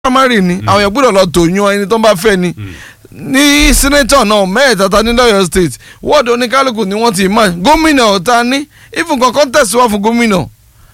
primary ni àwọn èèyàn gbọ́dọ̀ lọ tò yan ẹni tó ń bá fẹ́ ni ní senator náà mẹ́ẹ̀ẹ́ta ta ní lọ́yọ̀ state wọ́ọ̀dù oníkálukú ni wọ́n ti mọ̀ gómìnà ọ̀tá ní even kankan tẹ̀síwá fún gómìnà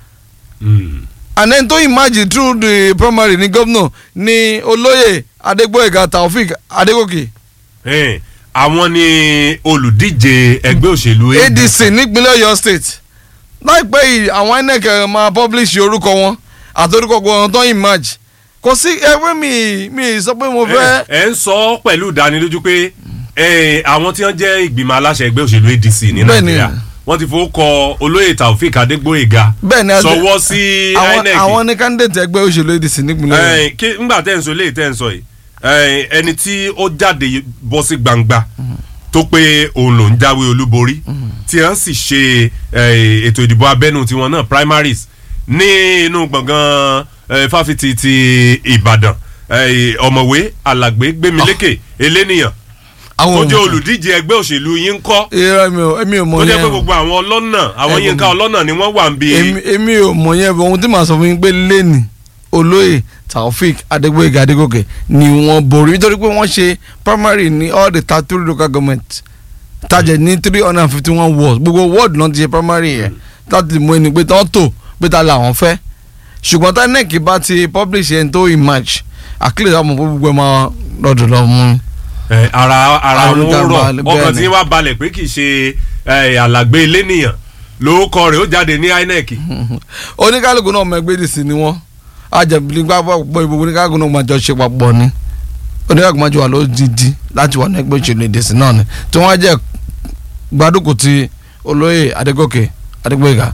and then tó imagine through the primary ní gómìnà ní olóyè adégbòyèga taofik adégòkè Eh, àwọn ni olùdíje ẹgbẹ́ òṣèlú adc nípínlẹ̀ ọ̀yọ́ state láìpẹ́ yìí àwọn inec máa publish orúkọ wọn àti orúkọ wọn tó imagine kò sí ẹgbẹ́ mi mi sọ pé mo fẹ́. ẹ ẹ ń sọ pẹ̀lú ìdánilójú pé eh, àwọn tí wọ́n jẹ́ ìgbìmọ̀ aláṣẹ ẹgbẹ́ òṣèlú adc ní Bẹ́ẹ̀ni. nàìjíríà wọ́n ti fowó kọ olóyè taofik adégbòyèga bẹ́ẹ̀ni a- sọwọ́ sí àwọn inec àwọn ní candidate ẹgbẹ́ òṣèlú adc nípínlẹ̀ ọ̀yọ́. Eh, kí ngbà tẹ́ ń sọ léyìí tẹ́ ń sọ yìí eh, ẹni tí ó jáde bọ́ sí gbangba tó pé òun ló ń jáwé olúborí tí wọ́n sì ṣe eh, ètò ìdìbò abẹ́nú tiwọn náà primaries ní inú gbọ̀ngàn eh, fáfitì ti ìbàdàn eh, ọ̀mọ̀wé alàgbé gbémilékè eléníyàn tó àwọn jẹ́ olùdíje ẹgbẹ́ òṣèlú yín ń kọ́ irọ́ mi ò èmi ò mọ̀ tó jẹ́ yẹn pé o. gbogbo àwọn ọlọ́nà àwọn Ẹ yínká gbogbo- ọlọ́nà ni wọ́n wà ń bi èmi èmi ò mọ̀ yẹn bọ̀ ohun tí màá sọ fún yín pé lẹ́nì olóyè taofik adégbòyèga adégòkè ni wọ́n borí nítorí pé wọ́n ṣe primary ní all the thirty three local government tajẹ̀ ní three hundred and fifty one wards gbogbo ward náà ti ṣe primary yẹn láti mú ẹni pé tán tó pé ta làwọn fẹ́ ṣùgbọ́n tá nec bá ti publish ẹni tó emerge àkílẹ̀ àwọn ọmọ gbogbo ẹ̀ máa lọ́dọ̀ lọ́ mú. Eh, ara ara Àwọn wọn oníkà rọ balẹ̀, ọkàn bẹ́ẹ̀ tí ni. wàá balẹ̀ pé kì í ṣe eh, alàgbé elénìyàn lórúkọ rẹ̀ ó jáde ní inec oníkálukú náà ọmọ ẹgbẹ́ dì sí ni wọ́n ajẹ̀bìlì gbàgbọ́ ìbò oníkálukú náà máa jọ ṣe papọ̀ ni oníkálukú máa jọ wà lódìdí láti wà ní ẹgbẹ́ òṣèlú èdè sí náà ni tí wọ́n á jẹ́ gbadúkù ti olóyè adégòkè adégbòyèga.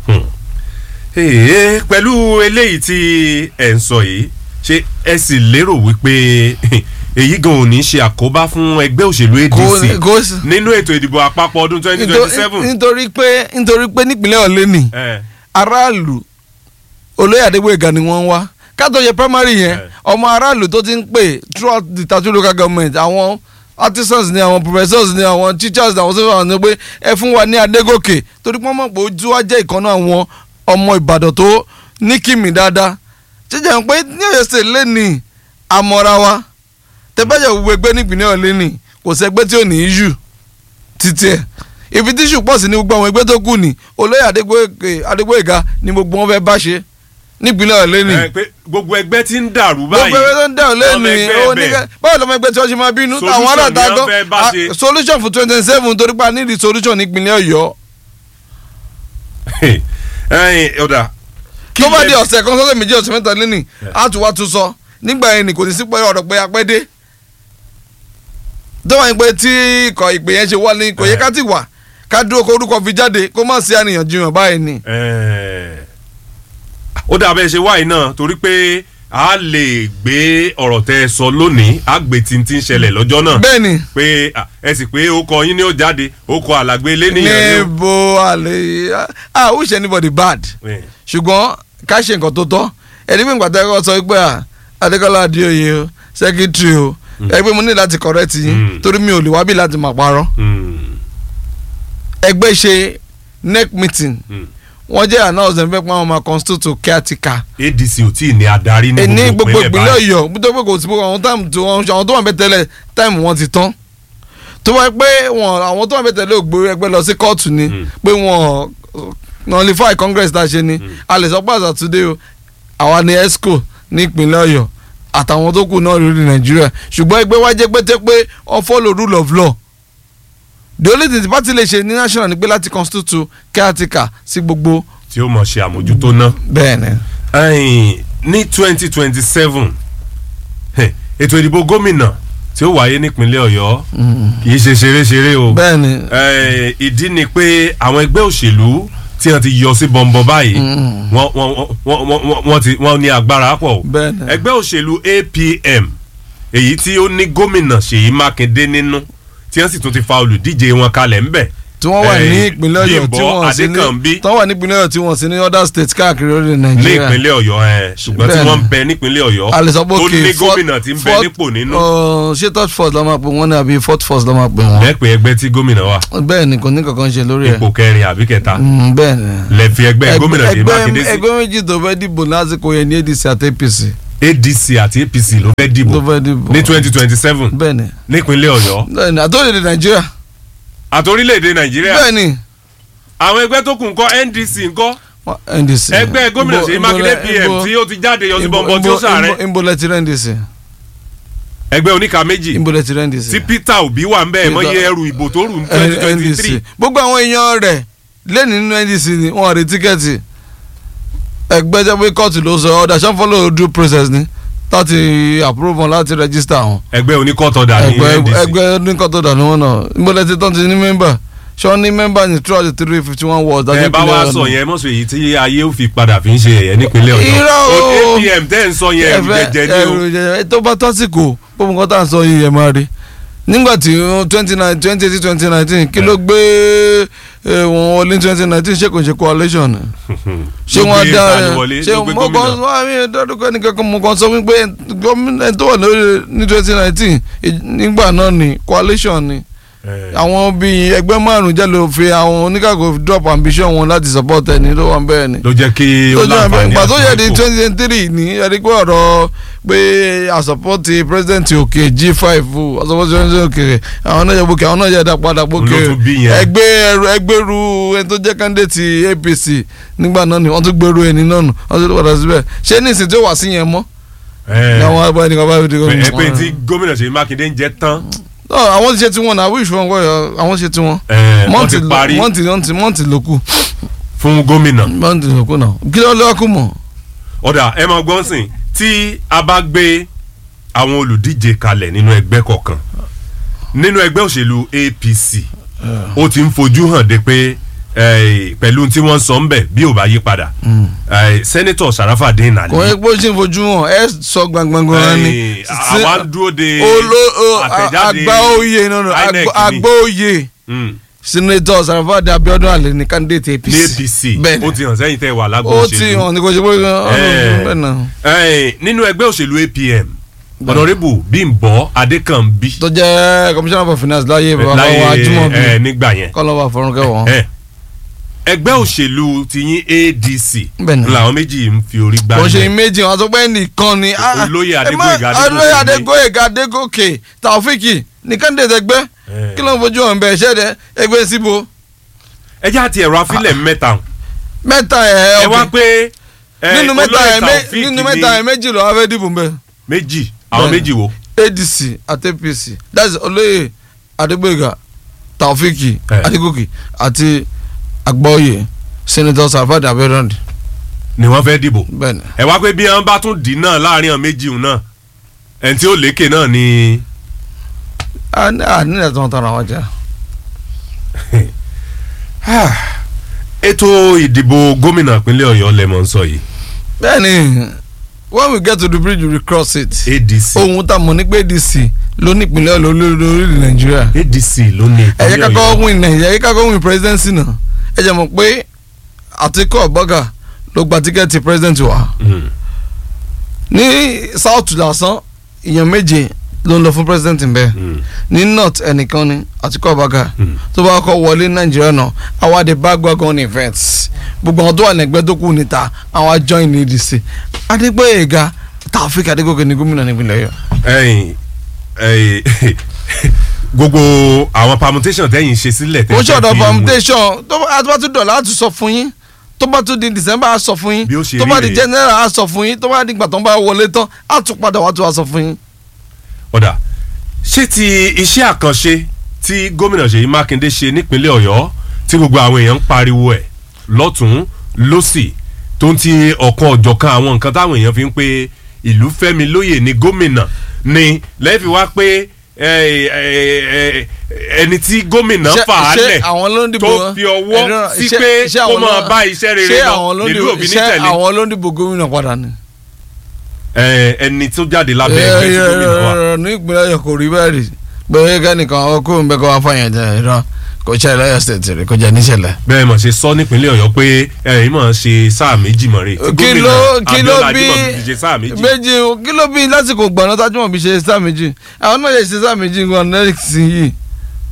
Èè, pẹ̀lú eléyìí tí ẹ̀ ń sọ yìí ṣé ẹ sì lérò wípé èyí gan ò ní ṣe àkóbá fún ẹgbẹ́ òṣèlú adc kò sí- nínú ètò ìdìbò àpapọ̀ ọdún twenty twenty seven nítorí pé nítorí pé nípínlẹ̀ ọ̀lẹ́ ni aráàlú olóyè adégbòyèga ni wọ́n ń wá kátó yẹ primary yẹn Eh. ọmọ aráàlú tó ti ń pè throughout the thirty local government àwọn artisans ni àwọn professors ni àwọn teachers ni àwọn sọ́kàn ni pé ẹ fún wa ní adégòkè torí pé wọ́n mọ̀ pé ojú wa jẹ́ ìkànnì àwọn ọmọ ìbàdàn tó ní kìmì dáadáa jíjẹ́ pé ní ọ̀yọ́ state lẹ́nìí àmọ́ra wa tẹ́bẹ́jẹ̀ gbogbo ẹgbẹ́ nípìnlẹ̀ ọ̀lẹ́ ni kò sẹ́gbẹ́ tí ò ní í yù títí ẹ̀ ibi tíṣù pọ̀ sí ní gbogbo àwọn ẹgbẹ́ tó kù ní olóyè Adégbóyèga- adégbòyèga ni gbogbo wọn fẹ́ bá ṣe nípínlẹ̀ ọ̀lẹ́ ni ẹ pé gbogbo ẹgbẹ́ tí ń dàrú gbogbo báyìí ẹgbẹ́ tó ń dẹ̀ ọ̀lẹ́ ọmọ ni ẹgbẹ́ oníkẹ́ bẹ́ẹ̀. báwo lọ́mọ ẹgbẹ́ tí wọ́n ṣe máa bínú Solution àwọn ni aláta wọ́n gan fẹ́ bá ah, ṣe. solution fún twenty seven torí pa nídìí solution nípínlẹ̀ ọ̀yọ́ ẹ̀yin ọ̀dà tó bá di ọ̀sẹ̀ kan sọ́sẹ̀ méjì ọ̀sẹ̀ mẹ́ta lẹ́nì á tún wá tún sọ nígbà yẹn ni kò ní sí pé ọ̀rọ̀ pé apẹ́ dé tó wà ní pé tí ikọ̀ ìpè yẹn ṣe wá ní kò yẹ ká ti wà ká dúró kó orúkọ fi jáde kó má sí àníyànjiyàn báyìí ni. Eh, ó dà bẹ́ẹ̀ ṣe wáyé náà torí pé a lè gbé ọ̀rọ̀ tẹ́ ẹ sọ lónìí a gbé tí tí ń ṣẹlẹ̀ lọ́jọ́ náà bẹ́ẹ̀ ni pé ah, ẹ sì pé ó kọ yín ní ó jáde ó kọ àlàgbé lẹ́nìyàn ní ó. níbo àlè ah who is anybody bad Eh, ṣùgbọ́n ká ṣe nǹkan tó tọ́ ẹni pé ìgbàdá ẹ̀kọ́ sọ pé à adékọ́lá adéoyè o sẹ́kítírì o ẹgbẹ́ mo ní láti correct yín Mm. torí mi ò lè wá bí láti máa parọ́ mm, ẹgbẹ́ ṣe nec meeting mm. wọ́n jẹ́ announcement fẹ́ pé àwọn máa constitute caretaker adc ò tí ì ní adarí ní ní gbogbo gbogbo ìpínlẹ̀ ìpínlẹ̀ báyìí ọ̀yọ́ nítorí pé kò sí gbogbo àwọn táìmù tó wọn àwọn tó wà bẹ́ẹ̀ tẹ́lẹ̀ táìmù wọn ti tán tó wáyé pé wọn àwọn tó wà bẹ́ẹ̀ tẹ́lẹ̀ ògbó ẹgbẹ́ lọ sí kóòtù ni Mm. pé wọn nullify congress tá a ṣe ni a lè sọ pé àṣà today o àwa ni esco ní ìpínlẹ̀ ọ̀yọ́ àtàwọn tó kù náà lórí nàìjíríà ṣùgbọ́n ẹgbẹ́ wa jẹ́ pété pé wọ́n follow rule of law the only thing the party lè ṣe ní national ni pé láti constitute caretaker sí gbogbo tí ó mọ̀ ṣe àmójútó náà. bẹ́ẹ̀ ni. ẹ̀yin ní twenty twenty seven ètò ìdìbò gómìnà tí ó wáyé nípínlẹ̀ ọ̀yọ́ kì í ṣe ṣeré-ṣeré o bẹ́ẹ̀ ni Eh, ìdí ni pé àwọn ẹgbẹ́ òṣèlú tí wọ́n ti yọ sí bọ̀m̀bọ̀ báyìí wọ́n wọ́n wọ́n wọ́n wọ́n wọ́n ti wọ́n ní agbára pọ̀ o. bẹ́ẹ̀ ni. ẹgbẹ́ òṣèlú APM èyí tí ó ní gómìnà Ṣèyí Mákindé nínú tí wọ́n sì tún ti fa olùdíje wọn kalẹ̀ ńbẹ̀. tí wọ́n wà ní Eh, ìpínlẹ̀ ọ̀yọ́ tí Bímbọ́ wọ́n sì ní Adékànbí tí wọ́n wà ní ìpínlẹ̀ ọ̀yọ́ tí wọ́n sì ní other states káàkiri orílẹ̀ ní nàìjíríà ìpínlẹ̀ ọ̀yọ́ ẹ̀ ṣùgbọ́n tí Bẹ́ẹ̀ni. wọ́n ń bẹ nípínlẹ̀ ọ̀yọ́ a lè sọ pé tó okay, ní fourth- gómìnà tí ń bẹ fourth- nípò nínú uh, ṣé third force la máa pè wọ́n ní àbí fourth force la máa pè wọ́n lẹ́pẹ̀ ẹgbẹ́ tí gómìnà wà bẹ́ẹ̀ ni kò ní kankan ṣe lórí ẹ̀ ipò kẹrin àbí kẹta Mm, bẹ́ẹ̀ ni lẹ́fi ẹgbẹ́ gómìnà Ṣèyí ẹgbẹ́ Mákindé sí ẹgbẹ́ méjì tó fẹ́ dìbò lásìkò yẹn ní ADC àti APC adc àti apc ló fẹ́ tó dìbò fẹ́ dìbò ní twenty twenty seven bẹ́ẹ̀ni nípínlẹ̀ ọ̀yọ́ bẹ́ẹ̀ni àtòlèdè nàìjíríà àti orílẹ̀-èdè nàìjíríà bẹ́ẹ̀ni àwọn ẹgbẹ́ tó kù ńkọ́ ndc ńkọ́ wọ́n- ndc ẹgbẹ́ gómìnà Ibo- Ṣèyí Ibo- Mákindé pm Ibo- tí ó ti jáde yọ sí Ibo- bọ̀m̀bọ̀ tí ó Ibo- sàárẹ̀ Ibo- Ibo lẹ ti rẹ́ ndc ẹgbẹ́ oníka méjì Ibo lẹ ti rẹ́ ndc tí peter obi wà ń bẹ́ẹ̀ mọ́ iye ẹrù ìbò tó rù ní twenty twenty ndc three gbogbo àwọn èèyàn rẹ̀ lẹ́nu nínú ndc ni wọ́n rí tíkẹ́ẹ̀tì ẹgbẹ́ jẹ́ pé kóòtù ló sọ ọ̀dà ṣan follow due process ni láti approve wọn láti register wọn ẹgbẹ́ oníkọ́tọ̀dà ní ẹgbẹ́ ndc ẹgbẹ́ nǹkan tó dànù wọn náà níbo lẹ ti tán ti ní mẹ́mbà ṣé wọ́n ní mẹ́mbà ní throughout the three fifty one wards. ẹ bá wá sọ yẹn mọ̀sọ̀ èyí tí ayé ò fi padà fi ń ṣe ẹ̀yẹ nípínlẹ̀ ọ̀yọ́ Irọ́ o. apm tẹ́ ń sọ yẹn ẹ̀rù jẹjẹ ní o ẹrù jẹjẹ tó bá tásìkò gbogbo nǹkan tá à ń sọ yìí ẹ máa rí nígbà tí twenty nine twenty eighteen twenty nineteen kí ló gbé eh, wọn wọlé twenty nineteen ṣé kò ṣe coalition ni ṣé Ló wọ́n gbé dá tani wọlé? ṣé Ló gbé mo kàn gómìnà? sọ àmì ìdádúkọ ẹnìkankan mo kàn sọ wípé gómìnà tó wà lórí ní twenty nineteen nígbà náà ni coalition ni Eh, àwọn bíi ẹgbẹ́ márùn-ún jẹ́ ló fi àwọn oníkàkọ́ drop ambition wọn láti support ẹni tó wà bẹ́ẹ̀ ni ló jẹ́ kí ó tó jẹ́ láǹfààní ìgbà tó yẹ di àti twenty twenty three ní ẹni pé ọ̀rọ̀ pé àsọpọ́tì president òkè g five àsọpọ́tì president òkè àwọn náà yẹ bókè àwọn náà yẹ dá padà bókè Ló tún bí yẹn. ẹgbẹ́ ẹrù ẹgbẹ́rú ẹni tó jẹ́ candidate apc nígbà náà ni wọ́n tún gbèrú ẹni náà nù wọ́n tún padà síbẹ̀ ṣé nísìnyí tí ó wà sí yẹn mọ́ Eh, ni àwọn abọ́ ẹnìkan bá fi di ẹ pé tí gómìnà Ṣèyí Mákindé ń jẹ tán Ọ, àwọn ti ṣe tiwọn náà wíṣọ wọn kọ́ àwọn ṣe tiwọn eh, wọ́n mọ́ǹtì ti parí mọ́ǹtì mọ́ǹtì mọ́ǹtì ló kù fún gómìnà mọ́ǹtì ló kù náà kí ló lọ́ọ́ kù mọ́ ọ̀dà ẹ máa gbọ́n sìn tí a bá gbé àwọn olùdíje kalẹ̀ nínú ẹgbẹ́ kọ̀ọ̀kan nínú ẹgbẹ́ òṣèlú APC ó ti ń fojú hàn de pé eh, pẹ̀lú tí wọ́n sọ ń bẹ̀ bí ò bá yí padà eh, sẹ́nitọ̀ Sharafadin Ali kò yẹ pé ó ṣe ń fojú hàn ẹ sọ gbangbangan ni eh, àwa ń dúró de olo o- a- àtẹ̀jáde àgbà oyè nínú INEC ni. àgbà oyè Mm, senator Sarafadi Abiodun Ali ní candidate APC ní APC bẹ́ẹ̀ni ó ti hàn sẹ́yìn tẹ́ wà lágbo ó ti òṣèlú hàn ní kò ṣe pé Eh. bẹ́ẹ̀ náà Eh, nínú ẹgbẹ́ òṣèlú APM Honourable Bímbọ́ Adékànbí tó jẹ́ commissioner for finance láyé bàbá wa láyé Ajímọ̀bí eh, nígbà yẹn kọ́lọ́ba fọ̀rọ̀kẹ́ wọn. Eh, ẹgbẹ́ òṣèlú tiyín ADC Bẹ́ẹ̀ni. làwọn méjì ń fi orí gbá kò ṣe ilẹ̀. méjì wọn sọ pé nìkan ni. ah, Olóyè ẹ má- Adégbóyèga Adégòkè olóyè ni. Adégbóyèga Adégòkè Taofiki ní candidate ẹgbẹ́ Eh. kí ló ń fojú hàn bẹ́ẹ̀ ṣẹ́dẹ̀ ẹgbẹ́ síbo ẹ jẹ́ àti ẹ̀rọ afílẹ̀ mẹ́ta mẹ́ta ẹ̀ ẹ wá ọ̀gbìn pé eh, nínú mẹ́ta olóyè ẹ̀ mé- Taofik nínú ní mẹ́ta ẹ̀ méjì lọ́wọ́ fẹ́ dìbò mbẹ́ méjì àwọn Bẹ́ẹ̀ni. méjì wo ADC àti APC that's olóyè Adégbóyèga Taofiki Eh. Adégòkè àti Agbáoyè senator Sarafadi Abiodun ni wọ́n fẹ́ dìbò bẹ́ẹ̀ni. ẹ wá pé bí wọ́n bá tún dì náà láàrin àwọn méjì òun náà ẹni tí ó lékè náà ni a ní a ní ẹ̀tọ́ tán àwọn jẹ́ ètò ìdìbò gómìnà ìpínlẹ̀ Ọ̀yọ́ lẹ́mọ̀ ń sọ yìí bẹ́ẹ̀ni when we get to the bridge we cross it. ADC ohun tá a mọ̀ ní pé ADC ló ní ìpínlẹ̀ Ọ̀yọ́ lórí lórí Nàìjíríà ADC ló ní ẹ jẹ́ ìpínlẹ̀ ká kọ́kọ́ Ọ̀yọ́ win Nàìjíríà ẹ jẹ́ ká kọ́kọ́ win presidency náà ẹ jẹ́ mọ̀ pé Àtíkù Abubakar ló gba tíkẹ́ẹ̀tì president wa Mm. ní south lásán èèyàn méje ló ń lọ fún president bẹ́ẹ̀ Mm. ní north ẹnìkan ni Àtíkù Abubakar Mm. tó bá kọ́ wọlé Nàìjíríà náà àwa the bagwagon event gbogbo àwọn tó wà lẹ́gbẹ́ tó kù níta àwa join ní ADC Adégbóyèga Taofik Adégòkè ní gómìnà nípìnlẹ̀ Ọ̀yọ́. ẹ̀yin ẹ̀yin gbogbo àwọn permutation tẹ́yìn ṣe sílẹ̀ ó ṣọ̀dọ̀ fi mú- foundation tó bá tó bá tún dọ̀là á tún sọ fún yín tó bá tún di december á sọ fún yín Bí ó ṣe tó bá rí di rèé. general á sọ fún yín tó bá di ìgbà tó ń bá wọlé tán á tún padà wá tún wá sọ fún yín. ọ̀dà ṣé ti iṣẹ́ àkànṣe tí gómìnà Ṣèyí Mákindé ṣe nípínlẹ̀ Ọ̀yọ́ tí gbogbo àwọn èèyàn ń pariwo ẹ̀ lọ́tún lọ́sì tó ń ti ọ̀kan ọ̀jọ̀kan àwọn nǹkan táwọn èèyàn fi ń pe ìlú fẹ́mi lóyè ní gómìnà ni lẹ́ẹ̀fi wá pé ẹ, ẹ, ẹ, ẹni tí gómìnà Ṣé- fà á ṣé lẹ̀ àwọn ló ń dìbò tó wọn? fi ọwọ́ Ẹ̀dùn, sí ṣé- pé ṣé kó àwọn máa ló- bá iṣẹ́ rere ṣé lọ àwọn ló ń nílùú dìbò- òbí ní ṣé tẹ̀lé àwọn ló ń dìbò gómìnà padà ni. ẹ, ẹni tó jáde lábẹ́ ẹgbẹ́ tí gómìnà wà. ní ìpínlẹ̀ Ọ̀yọ́ kò rí bẹ́ẹ̀ rí bẹ́ẹ̀ kẹ́nìkan ọkọ ń bẹ́ kọ́ wá fàyàn jẹ́ ìran kò ṣe Ọ̀yọ́ state rẹ̀ kò jẹ́ níṣẹ̀lẹ̀. bẹ́ẹ̀ mọ̀ ṣe sọ nípínlẹ̀ ọ̀yọ́ pé ẹ̀yin mọ̀ ṣe sáà méjì mọ̀ rè tí kí ló kí ló Abíọ́lá bí Ajímọ̀bí fi ṣe sáà méjì. méjì o, kí ló bí lásìkò gbọ̀nà tájúmọ̀ bí ṣe sáà méjì àwọn náà yẹ ṣe sáà méjì gan next yìí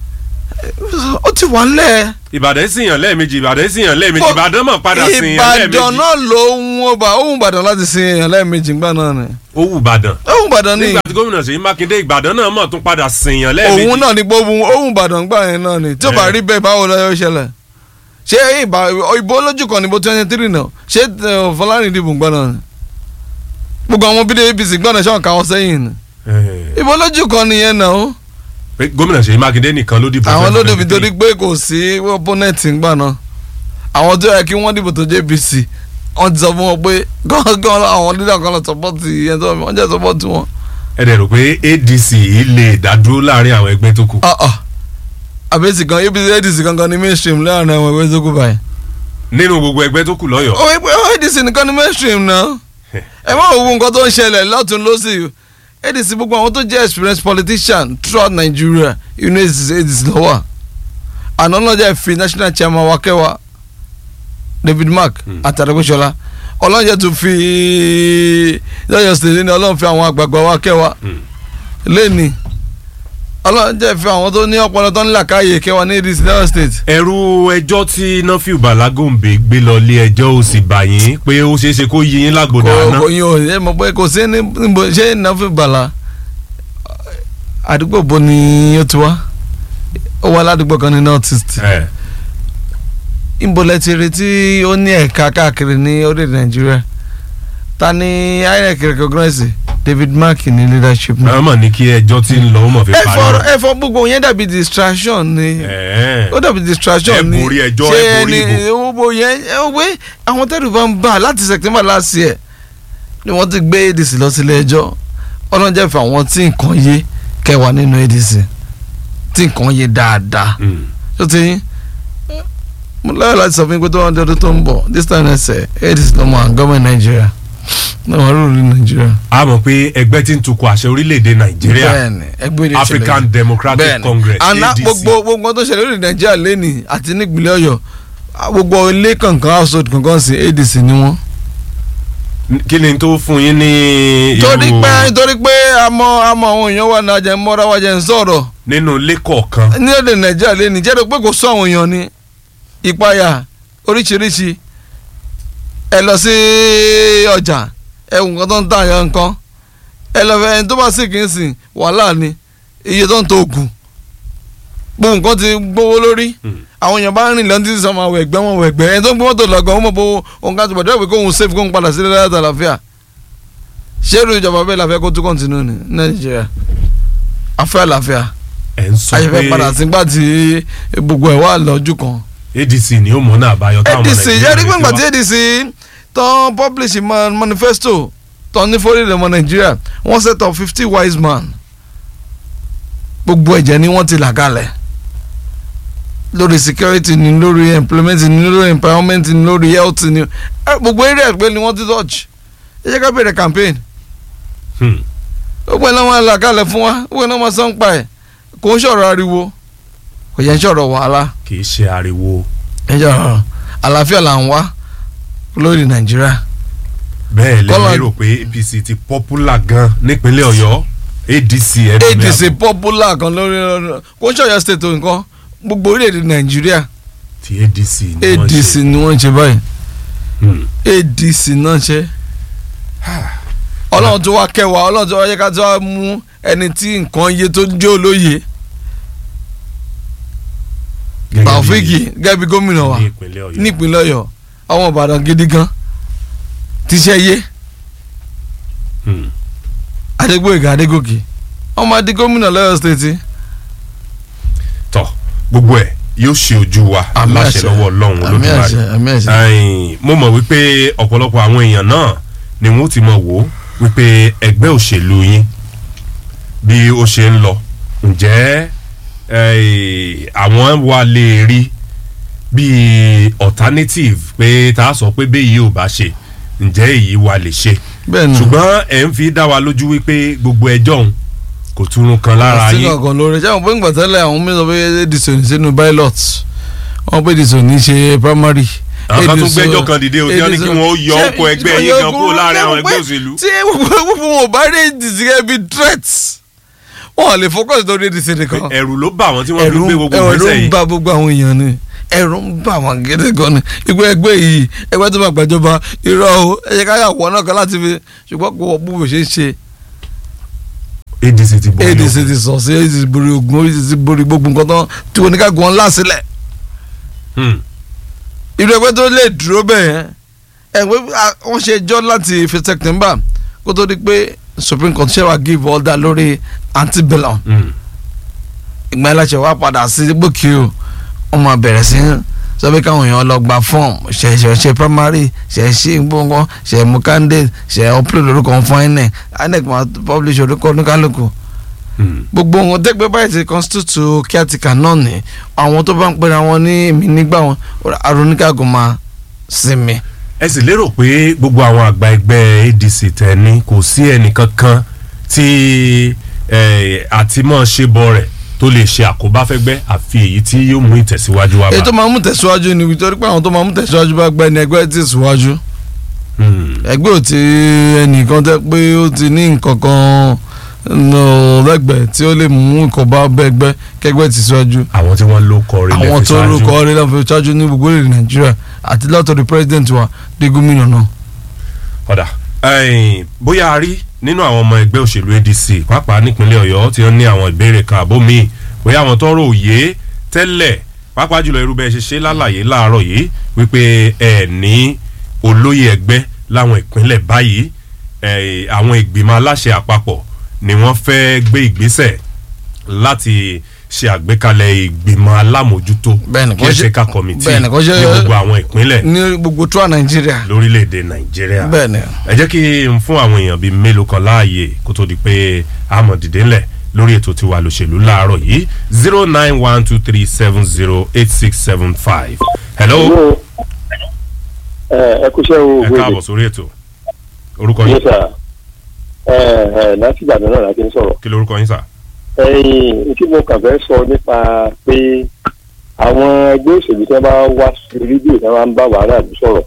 ó ti wà lẹ̀ ìbàdàn sì yàn lẹ́ẹ̀mejì ìbàdàn sì yàn lẹ́ẹ̀mejì ìbàdàn mọ̀ padà sí yàn ìbàdàn lẹ́ẹ̀mejì náà ló ń wọ́n bá òun ìbàdàn láti sin èèyàn lẹ́ẹ̀mejì ńgbà náà ni ó wù ìbàdàn òun ìbàdàn ni nígbà tí gómìnà Ṣèyí Mákindé ìbàdàn náà mọ̀ tún padà sí yàn lẹ́ẹ̀mejì òun náà ni gbogbo òun ìbàdàn gbà yẹn náà ni tí ó bá Eh. rí bẹ́ẹ̀ báwo ló yọ ṣẹlẹ̀ ṣé ìbà ìbò olójú kan níbo twenty three náà ṣé eh, Fọlárìn dìbò ńgbà náà ni gbogbo àwọn bídé APC gbà náà ṣáà káwọn sẹ́yìn ni Eh, ìbò olójú kan nìyẹn náà ó pé gómìnà Ṣèyí Mákindé nìkan ló dìbò àwọn ló dìbò 2023. torí pé kò sí opponent ńgbà náà àwọn tó yẹ kí wọ́n dìbò tó jẹ́ APC wọ́n ti sọ fún wọn pé gángan àwọn leader kan lọ support yẹn tó wọ́n jẹ́ support wọn. ẹ dẹ̀ rò pé ADC yìí lè dádúró láàrin àwọn ẹgbẹ́ tó kù Ah, ah. àbẹ́sì kan APC ADC kankan ní mainstream láàrin àwọn ẹgbẹ́ tó kù báyìí. nínú gbogbo ẹgbẹ́ tó kù lọ́yọ̀ọ́ ó wípé ó ADC nìkan ní mainstream náà ẹ má wo nǹkan tó ń ṣẹlẹ̀ lọ́tún lọ́sì ADC gbogbo àwọn tó jẹ́ experienced politician throughout Nigeria inú ADC ADC lọ́wọ́ àná náà jẹ́ fi national chairman wa kẹwàá David Mark Hmm. àtàrẹ́gbẹ́sọlá ọlọ́run jẹ́ tún fi lọ́yọ̀ state ní ọlọ́run fi àwọn àgbààgbà wa kẹwàá Hmm. lẹ́ni ọlọ́run jẹ́ fi àwọn tó ní ọpọlọ tó ń là káyè kẹwàá ní ADC lọ́yọ̀ state. ẹ̀rù ẹjọ́ tí Nafiu Balagombe gbé lọ ilé ẹjọ́ ò sì bà yín pé ó ṣeé ṣe kó yí yín lágbòdà kò àná kò yín o ẹ mọ̀ pé kò sí ní níbo ṣé nàfẹ́ bàlá àdúgbò bo ni ó ti wá ó wá ládùúgbò kan ní north east ẹ ìbòlẹ̀ ti retí ó ní ẹ̀ka káàkiri ní orílẹ̀ nàìjíríà ta ni inec recognize david mark ní leadership náà. àwọn mọ̀ ní kí ẹjọ́ tí ń lọ ó mọ̀ fi ẹ parí fọ ọ̀rọ̀. ẹ fọ gbogbo yẹn dàbí distraction ni Ẹ̀ẹ́. ó dàbí distraction Ẹ ni borí ẹjọ́, ṣé ẹ borí ẹni gbogbo yẹn ẹ wọ pé àwọn tẹ́lẹ̀ bá ń bà láti september last year ni wọ́n ti gbé adc lọ sílé ẹjọ́ ọlọ́njẹ́ fún àwọn tí nǹkan yé kẹwàá nínú adc tí nǹkan yé dáadáa Mm. tó ti yín mo láyọ̀ láti sọ fún yín pé tó wọ́n di ọdún tó ń bọ̀ this time ẹsẹ̀ adc ló mọ gọ́ọ̀mẹ̀ntì nàìjíríà náà wọ́n rúurú ní nàìjíríà. a mọ̀ pé ẹgbẹ́ tí ń tukọ̀ àṣẹ orílẹ̀-èdè Nàìjíríà bẹ́ẹ̀ni ẹgbẹ́ ìdí African Democratic bẹ́ẹ̀ni Congress àná ADC gbogbo gbogbo nǹkan tó ṣẹlẹ̀ lórí nàìjíríà lẹ́nì àti nípínlẹ̀ ọ̀yọ́ gbogbo ilé kankan household kankan sí adc ni wọ́n. kí ni tó fún yín ní torí irú pé torí pé àmọ́ àmọ́ àwọn èèyàn wà náà jẹ́ mọ́ra wá jẹ́ ń sọ̀rọ̀ nínú ilé kọ̀ọ̀kan ní èdè nàìjíríà lẹ́nì jẹ́ pé kò sọ àwọn èèyàn ní ìpayà oríṣiríṣi ẹ lọ sí ọjà ẹ wù nǹkan tó ń tà yẹn nǹkan ẹ lọ fẹ́ ẹni tó bá sì kì í sìn wàhálà ni iye tó ń to oògùn gbogbo nǹkan ti gbówó lórí Hmm. àwọn èèyàn bá rìn lọ́n títí sọmọ àwọn ẹgbẹ́ wọn wọ ẹgbẹ́ ẹni tó ń gbé mọ́tò lọ́gàn ó mọ̀ bó òun ká tó bọ̀ dẹ́gbẹ́ kóhun safe kóhun padà sílẹ̀ láyàtọ̀ àlàáfíà ṣé èrò ìjọba bẹ́ẹ̀ la fẹ́ kó tún kọ́ntínú ní nàìjíríà afẹ́ àlàáfíà ẹ̀ ń sọ ayẹfẹ́ pé padà sígbà tí gbogbo ẹ̀ wà lọ́jú kan. ADC ni ó mọ̀ náà àbáyọ táwọn ọmọ adc Nàìjíríà yẹ́rí retí gbọ̀ngbà wá. tí adc tán publish ma- manifesto tán ní fórílẹ̀ ọmọ nàìjíríà wọ́n set up fifty wise man gbogbo ẹ̀jẹ̀ ni wọ́n ti là kalẹ̀ lórí security ni lórí employment ni lórí empowerment ni lórí health ni ẹ, gbogbo area pé ni wọ́n ti touch ẹ jẹ́ ká bẹ̀rẹ̀ campaign Hmm. gbogbo ẹ̀ náà wọ́n là kalẹ̀ fún wa gbogbo ẹ̀ náà wọ́n sọ ń pa ẹ̀ kò ń ṣọ̀rọ̀ ariwo kò yẹn ń ṣọ̀rọ̀ wàhálà kì í ṣe ariwo ẹ jẹ́ ọ̀rọ̀ àlàáfíà là ń wá lórí nàìjíríà. bẹ́ẹ̀ Kọ́lá- lẹ́yìn rò pé APC ti popular gan nípínlẹ̀ Ọ̀yọ́ ADC ẹ̀dùn ní adc àbọ̀ popular kan lórí ọ̀rọ̀ kò ń ṣọ̀yọ́ state nǹkan gbogbo orílẹ̀-èdè nàìjíríà ti ADC ni wọ́n adc ṣe. ni wọ́n ń ṣe báyìí Hmm. adc náà ṣe. ọlọ́run tó wá kẹwàá ọlọ́run tó wá yẹ ká tó wá mú ẹni tí nǹkan yé tó jẹ́ olóye Gẹ́gẹ́ bí Taofiki gẹ́gẹ́ bí gómìnà wa ní ìpínlẹ̀ Ọ̀yọ́ nípínlẹ̀ ọ̀yọ́ ọmọ ìbàdàn gidi gan tíṣẹ́ yé Hmm. adégbòyègà adégòkè ọmọ adé gómìnà lọ́yọ́ state tọ gbogbo ẹ̀ yóò ṣe ojú wa Àmín láṣẹ àṣẹ. lọ́wọ́ Ọlọ́run àmì Olódùmarè àṣẹ àmì àṣẹ. Ẹ̀yin, mo mọ̀ wípé ọ̀pọ̀lọpọ̀ àwọn èèyàn náà ni wọ́n ti mọ̀ wò ó wípé ẹgbẹ́ òṣèlú yín bí ó ṣe ń lọ ǹjẹ́ eh, àwọn wa lè rí bí alternative pé tá a sọ pé bẹ́ẹ̀ yìí ò bá ṣe ǹjẹ́ èyí wa lè ṣe bẹ́ẹ̀ ni ṣùgbọ́n ẹ̀ ń fi dá wa lójú wípé gbogbo ẹjọ́ òun kò túrun kan lára sí yín kankan lórí ṣé àwọn pé ńgbà tẹ́lẹ̀ àwọn mi sọ pé edison sínú pilot wọn pé edison ní ṣe primary. àwọn kan tún Edison- gbẹ́jọ́ kan dìde òtí wọn ní kí Edison- wọ́n yọ ṣé- ọkọ̀ ẹgbẹ́ yín gan kúrò láàrin àwọn ẹgbẹ́ òṣèlú. tí gbogbo wọn ò bá rí edison gẹ́gẹ́ bí threat wọn ò lè focus lórí ADC nìkan ẹ̀rù ló bà wọ́n tí wọ́n fi ẹ̀rù gbé gbogbo ẹ̀rù ìgbésẹ̀ ń yìí bà gbogbo àwọn èèyàn ni ẹ̀rù ń bà wọ́n gidi gan ni ìgbẹ́ ẹgbẹ́ yìí ẹgbẹ́ tó máa gbàjọba irọ́ o ẹ jẹ́ ká yà wọ́n náà kan láti fi ṣùgbọ́n kò wọ́n bó ṣe ń ṣe ADC ti bọ̀ ADC ti sọ sí ADC ti borí ogun ADC ti borí gbogbo nǹkan tán tí oníkàgbọ́n ńlá sílẹ̀ irú ẹgbẹ́ tó lè dúró bẹ́ẹ̀ ẹgbẹ́ wọ́n ṣe ẹjọ́ láti fi September kó tó di pé Supreme Court ṣe wá give order lórí antebellum ìgbà yẹn láṣẹ wá padà sí gbòkè o wọ́n máa bẹ̀rẹ̀ sí sọ pé káwọn èèyàn lọ gba fọ́ọ̀mù ṣe ṣe ṣe primary ṣe ṣe gbọ̀ngàn ṣe mú candidate ṣe upload orúkọ fún INEC INEC máa publish orúkọ oníkálukú gbogbo wọn tẹgbẹ báyìí ti constitute caretaker náà ni àwọn tó bá ń pera wọn ní èmi nígbà wọn aróníkàgùn máa sinmi. ẹ sì lérò pé gbogbo àwọn àgbà ẹgbẹ́ ADC tẹ̀ ní kò sí ẹnìkankan tí àtìmọ́ ṣe bọ rẹ̀ tó lè ṣe àkóbá fẹ́gbẹ́ àfi èyí tí yóò mú ìtẹ̀síwájú wá bá. èyí tó máa mú tẹ̀síwájú ni nítorí pé àwọn tó máa mú tẹ̀síwájú bá gbẹ́ ni ẹgbẹ́ ti síwájú. ẹgbẹ́ ò ti ẹnìkan tẹ́ pé ó ti ní nǹkan kan lẹ́gbẹ̀ẹ́ tí ó lè mú nǹkan bá bẹ́gbẹ́ kẹgbẹ́ ti síwájú. àwọn tí wọ́n ló kọrin lẹ́fi ṣáájú àwọn tó ló kọrin lẹ́fi ṣáájú ní gbogbo èdè nàìjíríà àti látọ̀dọ̀ president wa dé gómìnà náà. ọ̀dà bóyá a rí nínú àwọn ọmọ ẹgbẹ́ òṣèlú ADC pàápàá nípínlẹ̀ ọ̀yọ́ tí wọ́n ní àwọn ìbéèrè kan àbó míì bóyá àwọn tọrọ òye tẹ́lẹ̀ pàápàá jùlọ irú bẹ́ẹ̀ ṣe ṣe lálàyé láàárọ̀ yìí wípé ẹ ní olóyè ẹgbẹ́ láwọn ìpínlẹ̀ báyìí àwọn ìgbìmọ̀ aláṣẹ àpapọ̀ ni wọ́n fẹ́ gbé ìgbésẹ̀ láti ṣe àgbékalẹ̀ ìgbìmọ̀ alámòjútó kẹ́sẹ̀ká kọ́mítì ní gbogbo àwọn ìpínlẹ̀ ní gbogbo tó à nàìjíríà lórílẹ̀‐èdè nàìjíríà bẹ́ẹ̀ni ẹ jẹ́ kí n fún àwọn èèyàn bíi mélòó kan láàyè kó tó di pé àmọ̀ dìde ńlẹ̀ lórí ètò tiwa lòṣèlú láàárọ̀ yìí zero nine one two three seven zero eight six seven five. hello. ẹ kúṣẹ́ o. ẹ káàbọ̀ sórí ètò orúkọ yín. yes sir ẹ ẹ láti ìgbàdàn náà láti ń sọ̀rọ̀. kí lorúkọ yín sà. ẹyin tí mo kàn fẹ́ sọ nípa pé àwọn ẹgbẹ́ òṣèlú tí wọ́n bá wá sí rédíò tí wọ́n bá ń bá wàhálà lù sọ̀rọ̀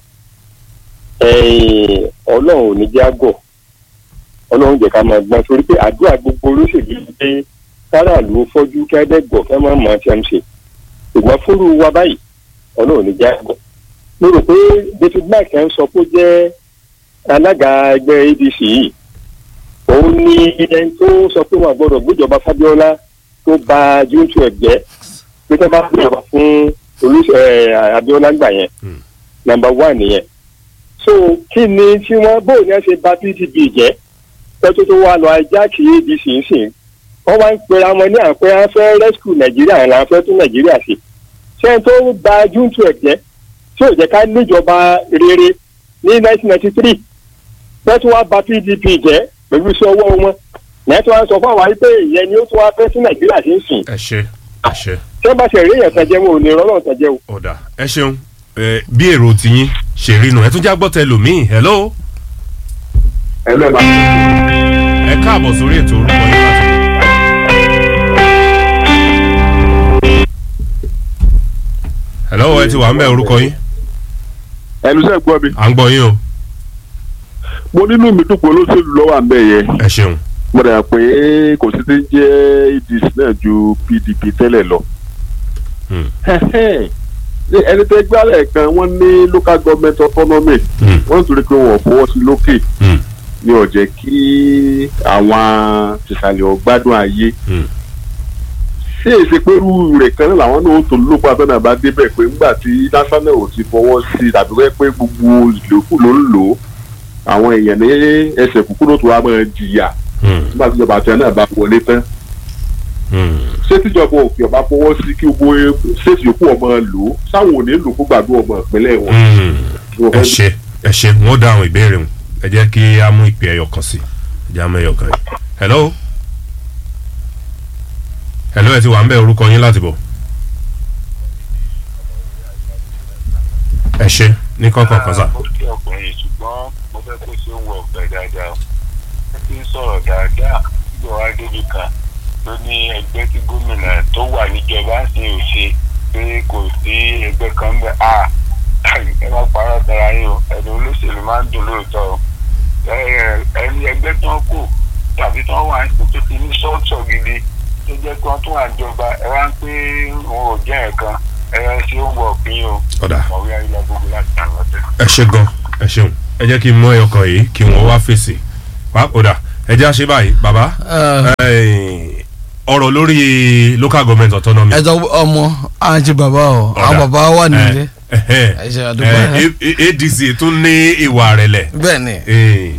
ọlọ́run ò ní jẹ́ àgọ̀ ọlọ́run jẹ́ ká máa gbọ́n torí pé àdúrà gbogbo olóṣèlú pé káràlú fọ́jú kẹ́dẹ́gbọ̀ kẹ́ máa mọ̀ tí a ń ṣe ṣùgbọ́n fúru wa báyìí ọlọ́run ò ní jẹ́ àgọ̀ mo rò pé David mark ń sọ pé ó jẹ́ alága ẹgbẹ́ ADC yìí òun ni ẹni tó sọ pé wọn gbọ́dọ̀ gbéjọba Fábíọ́lá tó ba júùtù ẹgbẹ́ pé tó bá gbéjọba fún olùsọ Abíọ́lá gbà yẹn nàmbà wà nìyẹn so kí ni tí wọn bó ní ẹ ṣe ba PDP jẹ́ tọ́tù tó wà lọ ajá kì í di sìnsìn wọ́n wá ń pera wọn ní àpẹ afẹ́ rescue Nàìjíríà là ń fẹ́ tún Nàìjíríà sí ṣé tó ba júùtù ẹgbẹ́ tí ò jẹ́ ká níjọba rere ní 1993 tọ́tù wá ba PDP jẹ́ pẹ̀lú iṣẹ́ ọwọ́ wọn lẹ́yìn tí wọ́n sọ fún àwọn wípé ìyẹn ni ó tún wá fẹ́ sí nàìjíríà sí ń sìn. ẹ ṣe ẹ ṣe. tí wọ́n bá ṣe rí èèyàn tẹ̀jẹ̀ wọn ò ní rọ́lọ́ tẹ̀jẹ̀ o. ọ̀dà ẹ ṣeun bí èrò tiyín ṣe rí nu ẹ tún já gbọ́ tẹ lòmíì hello. hello ma. ẹ káàbọ̀ sórí ètò orúkọ yín láti. hello ẹ ti wà ń bẹ orúkọ yín. ẹnu sẹ́ gbọ́ mi. à ń gbọ́ yín o. mo nínú mi dùn pé olóṣèlú lọ́wọ́ à ń bẹ̀ yẹn. ẹ ṣeun. mo dà pé kò sí ti ń jẹ́ ADC náà ju PDP tẹ́lẹ̀ lọ. ẹni tẹ́ gbálẹ̀ kan wọ́n ní local government autonomy wọ́n tún rí pé wọ́n fọwọ́ sí lókè ní ó jẹ́ kí àwọn tìsàlẹ̀ ọ̀gbádùn ayé ṣé èsì pẹ̀lú rẹ̀ kan náà làwọn náà tó lóko abẹ́nà bá débẹ̀ pé ńgbà tí national ò ti fọwọ́ sí tàbí wẹ́ pé gbogbo ìlòkù ló ń lò ó àwọn èèyàn ní ẹsẹ̀ kúkúrú tó wá máa jìyà nígbà tí ìjọba àti náà bá wọlé tán. ṣé tíjọba òkè ọba fọwọ́ sí kí gbogbo ṣéètì yòókù ọmọ lò ó sáwọn ò ní lò fún gbàdúrà ọmọ ìpínlẹ̀ wọn. ẹ ṣe ẹ ṣe wọn dá àwọn ìbéèrè wọn ẹ jẹ́ kí a mú ìpè ẹyọ kan sí ẹ jẹ́ àmọ́ ẹyọ kan yìí. hello hello ẹ ti wà ń bẹ orúkọ yín láti bọ̀. ẹ ṣe ní kọ́kọ́ kan sá. mo kí ọkùnrin yìí ṣùgbọ́n mo fẹ́ kó ṣe ń wọ ọ̀pẹ dáadáa ó ti ń sọ̀rọ̀ dáadáa nígbà wá débi kan ló ní ẹgbẹ́ tí gómìnà tó wà níjọba ń sìn ò ṣe pé kò sí ẹgbẹ́ kan ń bẹ̀ à ẹ má parọ́ tara yín o ẹni olóṣèlú máa ń dùn lóòótọ́ o ẹni ẹgbẹ́ tí wọ́n kù tàbí tí wọ́n wà ń sìn tó ti ní sọ́ọ̀tọ̀ gidi wà níjọba ẹ wá ń pé òun ò jẹ́ ẹ̀kan ẹ ṣe ń wọ òpin o ọ̀dà ọ̀wé ayélujára gbogbo láti àwọn ọ̀tẹ̀. ẹ ṣe gan ẹ ṣeun ẹ jẹ́ kí n mú ẹyọ kan yìí kí wọ́n wá fèsì wá ọ̀dà ẹ jẹ́ àṣẹ báyìí bàbá eh, ọ̀rọ̀ lórí local government autonomy. ẹ jọ ọmọ àǹtí bàbá o àwọn Ọ̀dà. bàbá wà nílé Eh, eh, Ẹ ṣe àdúgbò. eh, A- A- adc tún ní ìwà rẹ̀lẹ̀ bẹ́ẹ̀ ni Eh,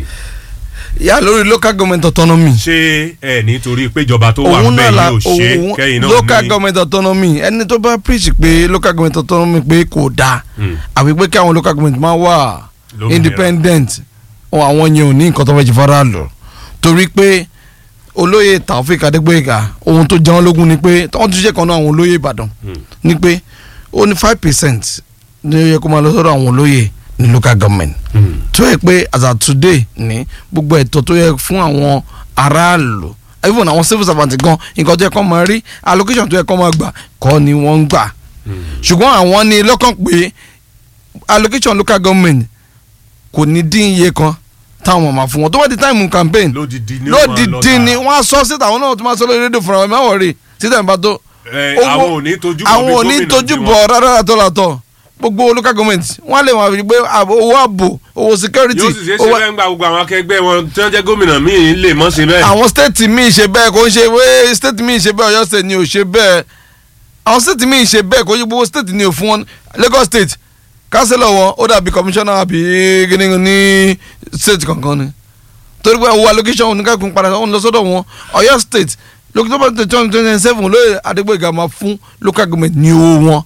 yà lórí local government autonomy ṣé ẹ nítorí péjọba tó wà òun náà bẹ́ẹ̀ la yóò ṣe òun kẹ́yìn náà local ní- government autonomy ẹni tó bá preach pé local government autonomy pé kò dáa Mm. àbí pé kí àwọn local government máa wà Lómìnira. independent ọ, àwọn yẹn ò ní nǹkan tó fẹ́ jẹ fara lọ torí pé olóyè Taofik Adégbóyèga ohun tó jẹun lógún ni pé wọ́n tún ṣe kan náà àwọn olóyè Ìbàdàn ni pé ó ní five percent ní ó yẹ kó máa lọ sọ́dọ̀ àwọn olóyè ní local government Mm. tó yẹ pé as at today ní gbogbo ẹ̀tọ́ tó yẹ fún àwọn aráàlú even àwọn civil servant gan nǹkan tó yẹ kó máa rí allocation tó yẹ kó máa gbà kọ́ ni wọ́n ń gbà ṣùgbọ́n àwọn ní lọ́kàn pé allocation local government kò ní dín iye kan táwọn máa fún wọn tó bá di time campaign lódìdí ni ó máa lọ lódìdí ni tààrà. wọ́n á sọ síta àwọn náà tó máa sọ lórí rédíò fúnra wọn máa wọ̀ rí síta nípa tó Eh, owó- àwọn ò ní tójú bọ̀ àwọn bí ò ní gómìnà tójú tiwọn. bọ̀ rárá látọ̀ látọ̀ gbogbo local government wọ́n á lè wọ́n àfi pé àbò- owó ààbò owó security yóò sì ṣe é ṣe owó- bẹ́ẹ̀ ń gba gbogbo àwọn akẹgbẹ́ wọn tí wọ́n jẹ́ gómìnà míì lè mọ́ ṣe bẹ́ẹ̀. àwọn state míì ṣe bẹ́ẹ̀ kò ń ṣe wé state míì ṣe bẹ́ẹ̀ Ọ̀yọ́ state ni ò ṣe bẹ́ẹ̀ àwọn state míì ṣe bẹ́ẹ̀ kò ń ṣe gbogbo state ni ò fún wọn Lagos state councillor wọn ó dàbí commissioner àbí gíní ní state kankan ni torí pé owó allocation oníkàkùn padà wọn lọ sọ́dọ̀ wọn Ọ̀yọ́ state lókítọ́bà twenty twenty seven lóye Adégbóyèga máa fún local government ní owó wọn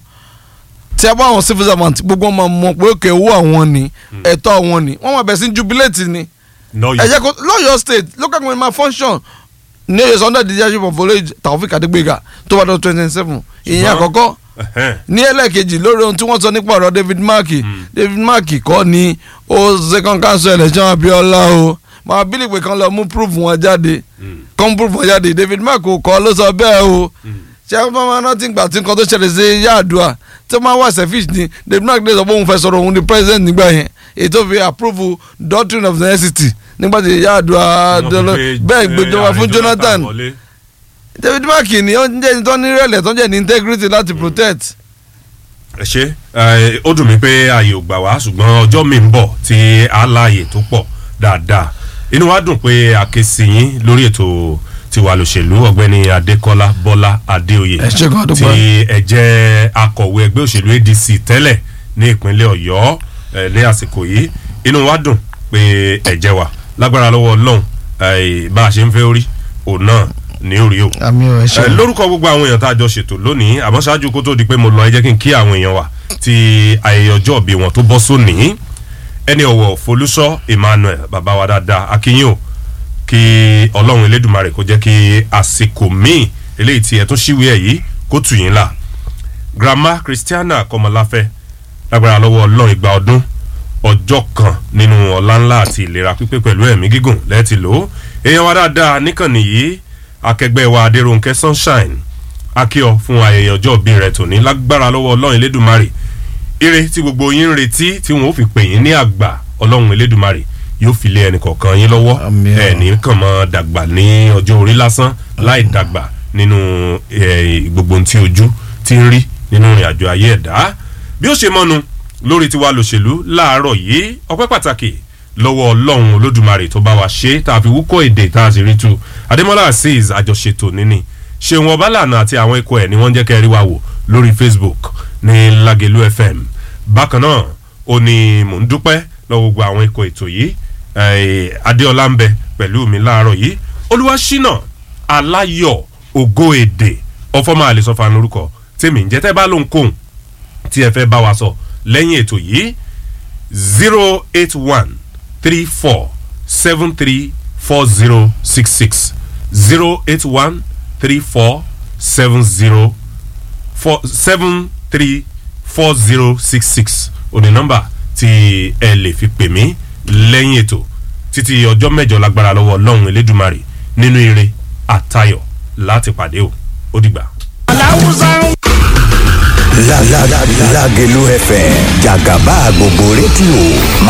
tí a bá àwọn civil servant gbogbo wọn máa mọ̀ pé òkè owó àwọn ni ẹ̀tọ́ àwọn ni wọ́n máa bẹ̀ sí jubilate ni Nọ́ọ̀yì. ẹ jẹ́ kó lọ́yọ̀ state local government ma function ní oyè sunday the leadership of olóyè Taofik Adégbéga tó bá dọ̀ twenty seven ìyẹn Ṣùgbọ́n- àkọ́kọ́ Ẹ̀hẹ́n. ní ẹlẹ́ẹ̀kejì lórí ohun tí wọ́n sọ nípa ọ̀rọ̀ David Mark David Mark kọ́ ni ó second council election Abiola o máa bílí pé kan lọ mú proof wọn jáde kan proof wọn jáde David Mark kò kọ́ ló sọ bẹ́ẹ̀ o ṣé ẹ máa rántí gbà tí nǹkan tó ṣẹlẹ̀ sí Yar'Adua tí wọ́n máa wà selfish ni David Mark lè sọ pé òun fẹ́ sọ̀rọ̀ òun di president nígbà yẹn ètò fi approve doctrine of necessity nígbà tí Yar'Adua Wọ́n fi dọ́lọ́ pé, bẹ́ẹ̀ eh, gbẹjọba ààrẹ fún Jonathan wọlé. David Mark ni ó ń jẹ́ ẹni tó ní ìrẹ̀lẹ̀ tó ń jẹ́ ní integrity láti protect. ẹ ṣe ẹ, ó dùn mí pé ààyè ò gbà wá ṣùgbọ́n ọjọ́ mi ń bọ̀ tí a láàyè tó pọ̀ dáadáa inú wa dùn pé a ké sí yín lórí ètò tiwa lòṣèlú ọ̀gbẹ́ni Adékọ́lá Bọ́lá Adéoyè Ẹ ṣé gan, tí dúpẹ́. ẹ jẹ́ akọ̀wé ẹgbẹ́ òṣèlú ADC tẹ́lẹ̀ ní ìpínlẹ̀ Ọ̀yọ́ ẹ, ní àsìkò yìí inú wa dùn pé ẹ jẹ́ wa lágbára lọ́wọ́ Ọlọ́run ẹ, bá a ṣe ń fẹ́ orí òun náà ní orí o àmì ọ̀ ẹ ẹ, lórúkọ gbogbo àwọn èèyàn tá a jọ ṣètò lónìí àmọ́ ṣáájú kó tó di pé mo lọ ẹ jẹ́ kí n kí àwọn èèyàn wa ti ayẹyẹ ọjọ́ ìbí wọn tó bọ́ sónìí ẹni ọ̀wọ̀ Folúṣọ́ Emmanuel bàbá wa dáadáa akínyìn o kí ọlọ́run elédùmarè kó jẹ́ kí àsìkò míì eléyìí tí ẹ tún ṣíwèé ẹ̀ yìí kó tù yín là grandma Christiana Kọmọláfẹ́ lágbára lọ́wọ́ ọlọ́run ìgbà ọdún ọjọ́ kan nínú ọlá ńlá àti ìlera pípé pẹ̀lú ẹ̀mí gígùn lẹ́ẹ̀tì lò ó èèyàn wa dáadáa níkànnì yìí akẹgbẹ́ wa Adérónkẹ́ Sunshine akíọ fún ayẹyẹ ọjọ́ ìbí rẹ̀ tòní lágbára lọ́wọ́ ọlọ́run elédùmarè ire tí gbogbo yín ń retí tí wọn ò fi pè yín ní àgbà ọlọ́run elédùmarè yóò fi lé ẹnì kọ̀ọ̀kan yín lọ́wọ́ Àmín. ẹ̀ ní kàn mọ́ dàgbà ní ọjọ́ orí lásán láì dàgbà nínú eh, gbogbo ohun tí ojú ti ń rí nínú ìrìn àjò ayé ẹ̀dá bí ó ṣe mọ́nu lórí tiwa lòṣèlú láàárọ̀ yìí ọpẹ́ pàtàkì lọ́wọ́ ọlọ́run olódùmarè tó bá wa ṣe tá a fi wúkọ́ èdè tá a sì rí tu adémọ́lá azeez àjọṣetò níní ṣéun ọbálànà àti àwọn ikọ̀ ẹ̀ ni wọ́n ń jẹ́ kẹ́ ẹ rí wa wò lórí facebook ní lagelu fm bákan náà ó ní mò ń dúpẹ́ lọ́wọ́ gbogbo àwọn ikọ̀ ètò yìí eh, adéọlá ń bẹ pẹ̀lú mi láàárọ̀ yìí olúwaṣínà aláyọ̀ ògo èdè ọfọmọ àlesọfà lórúkọ tèmi ń jẹ́ tẹ́ bá lóhùn kóhùn tí ẹ fẹ́ bá wa sọ lẹ́yìn ètò yìí zero eight one three four seven three four zero six six zero eight one three four seven zero four seven three four zero six six òní nọ́mbà tí ẹ lè fi pè mí lẹ́yìn ètò títí ọjọ́ mẹ́jọ lágbára lọ́wọ́ ọlọ́run elédùmarè nínú ire àtayọ̀ láti pàdé o ó dìgbà. La la la Lagelu FM Jagaba gbogbo rédíò máa